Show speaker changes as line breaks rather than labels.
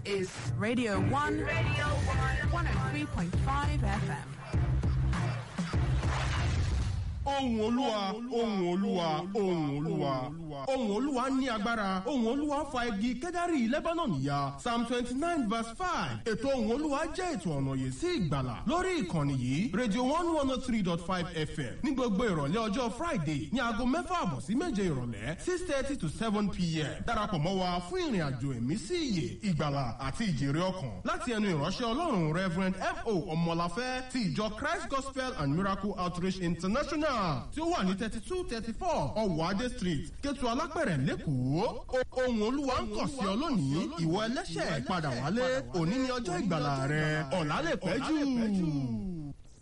is Radio 1, Radio 1, 103.5 FM.
ohùn olúwa ohùn olúwa ohùn olúwa ohùn olúwa ní agbára ohùn olúwa fa igi kẹ́dárì lebanon ya psalm twenty nine verse five ètò ohùn olúwa jẹ́ ètò ọ̀nà yìí sí ìgbàlà lórí ìkànnì yìí radio one one oh three dot five fm ní gbogbo ìrọ̀lẹ́ ọjọ́ friday ní aago mẹ́fà àbọ̀ sí méje ìrọ̀lẹ́ six thirty to seven pm darapọ̀ mọ́ wa fún ìrìn àjò ẹ̀mí sí iyè ìgbàlà àti ìjèrè ọkàn láti ẹnu ìránṣẹ́ ọlọ́run reverend fo ọmọláfẹ́ ti ìjọ christ gospel and miracle outreach international tí ó wà ní thirty two thirty four ọwọ́ adé street kẹtù alápẹ̀rẹ̀ lẹ́kọ̀ọ́ ohun olúwa ń kọ̀ sí ọ lónìí ìwọ ẹlẹ́ṣẹ̀ padà wálé òní ni ọjọ́ ìgbàlà rẹ ọ̀la lè pẹ́ jù.